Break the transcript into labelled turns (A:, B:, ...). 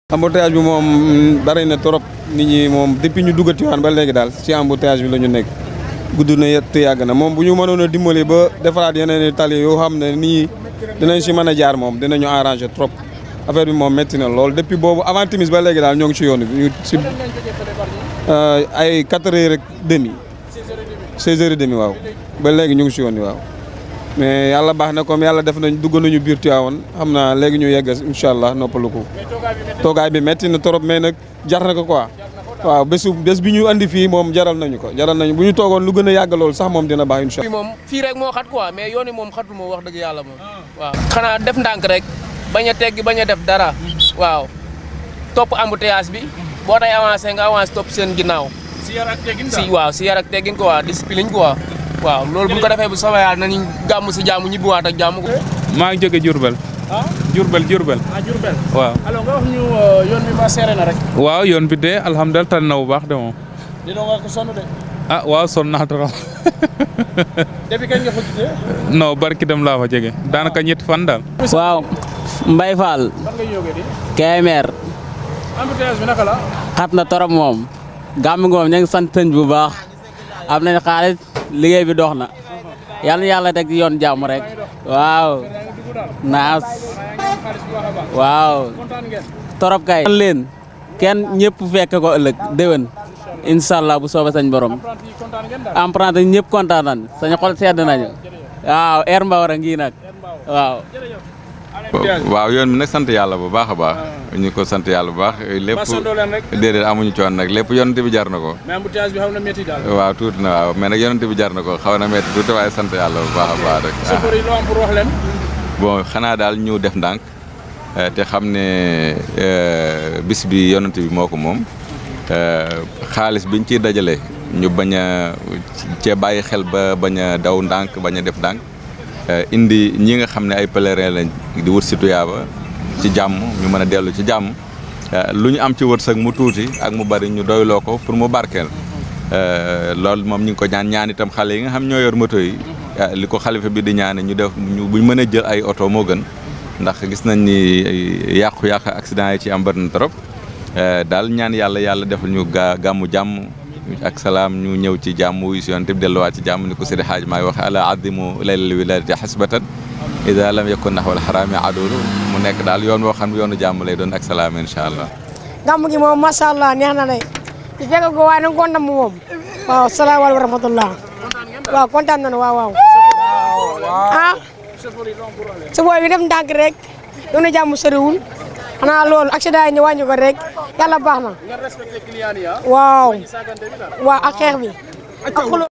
A: embouteillage bi moom bari na trop nit ñi moom depuis ñu dugg Tivaouane ba léegi daal ci embouteillage bi la ñu nekk gudd na yett yàgg na moom bu ñu mënoon a dimbali ba defaraat yeneen i tali yoo xam ne nit ñi dinañ si mën a jaar moom dinañu arranger trop affaire bi moom métti na lool depuis boobu avant timis ba léegi daal ñoo ngi ci yoon bi ñu si ay quatre heures rek demi seize heures et demi waaw ba léegi ñu ngi si yoon bi waaw mais yàlla baax na comme yàlla def nañ dugg nañu biir Tivaouane xam naa léegi ñu yegg incha allah noppalu ko toogaay bi métti na trop mais nag jar na ko quoi waaw bésu bés bi ñu andi fii moom jaral nañu ko jaral nañu bu ñu toogoon lu gën a yàgg lool sax moom dina baax incha
B: fii moom fii rek moo xat quoi mais yoon yi moom xatul moom wax dëgg yàlla moom waaw xanaa def ndànk rek bañ a teggi bañ a def dara waaw topp embouteillage bi boo day avancé nga avancé topp seen ginnaaw
C: si yar ak teggin
B: si waaw si yar ak teggin quoi discipline quoi waaw loolu bu ñu ko defee bu soobee yàlla nañu gàmm si jàmm ñibbiwaat ak jàmm
D: maa ngi jóge Diourbel
C: ah
D: Diourbel Diourbel
C: ah Diourbel
D: waaw
C: alors nga wax ñu yoon bi ma seere na rek
D: waaw yoon bi de alhamdulilah tànn na bu baax de moom
C: di doon nga ko sonn de
D: ah waaw sonn naa trop
C: depuis kañ nga fa gisee
D: non barki dem laa fa jege daanaka ñetti fan daal
E: waaw Mbay Fall
C: fan nga yógee di
E: Kébémer
C: embouteillage bi naka la
E: xat na torop moom gàmm ngoom ñu ngi sant sëñ bu baax am nañ xaalis liggéey bi dox na yàlla na yàlla teg ci yoon jàmm rek waaw naas waaw
C: kontaan ngeen
E: torop kay leen kenn ñëpp fekk ko ëllëg déwén incha allah bu soobee sañ borom
C: apprenti yi kontaan ngeen daal
E: emprunté ñëpp kontaan nañ sañ xol sedd nañu waaw air mbawar a ngi nag waaw
F: waaw yoon bi nag sant yàlla bu baax a baax ñu ko sant yàlla bu baax lépp
C: ba sondoo leen rek
F: déedéet amuñu coon nag lépp yonante bi jar na ko
C: mais embouteillage bi xaw na métti daal
F: waaw tuuti na waaw mais nag yonante bi jar na ko xaw na metti tuuti waaye sant yàlla bu baax a baax rek
C: chauffeur yi loo am pour wax leen
F: bon xanaa daal ñu def ndànk te xam ne bis bi yonante bi moo ko moom xaalis biñ ciy dajale ñu bañ a cee bàyyi xel ba bañ a daw ndànk bañ a def ndànk indi ñi nga xam ne ay pèlerin lañ di wut si tuyaaba ci jàmm ñu mën a dellu ci jàmm lu ñu am ci wërsëg mu tuuti ak mu bari ñu doyloo ko pour mu barkeel loolu moom ñu ngi ko ñaan ñaan itam xale yi nga xam ñoo yor moto yi li ko xalifa bi di ñaane ñu def ñu buñ mën a jël ay oto moo gën ndax gis nañ ni yàqu-yàq accident yi ci am bari na trop daal ñaan yàlla yàlla defal ñu gaa gàmmu jàmm ak salaam ñu ñëw ci jàmm wuyu si yoon te delluwaat ci jàmm ni ko Seydi Hadj maay waxe ala addimu laylal wiladati xasbatan ida lam yakun naxwal xaraami adulu mu nekk daal yoon woo xam ne yoonu jàmm lay doon ak salaam incha allah
G: gàmm gi moom macha allah neex na day di fekk ko waaye nag kontaan mu moom waaw salaamaaleykum wa rahmatullah waaw kontaan nañu waaw waaw ah su booy bi def ndànk rek doon na jàmm soriwul xanaa loolu accident yi ñu wàññi ko rek yàlla baax na
C: ngeen respecté client yi ah
G: waaw
C: sagante bi daal
G: waaw ak xeex bi ak xulo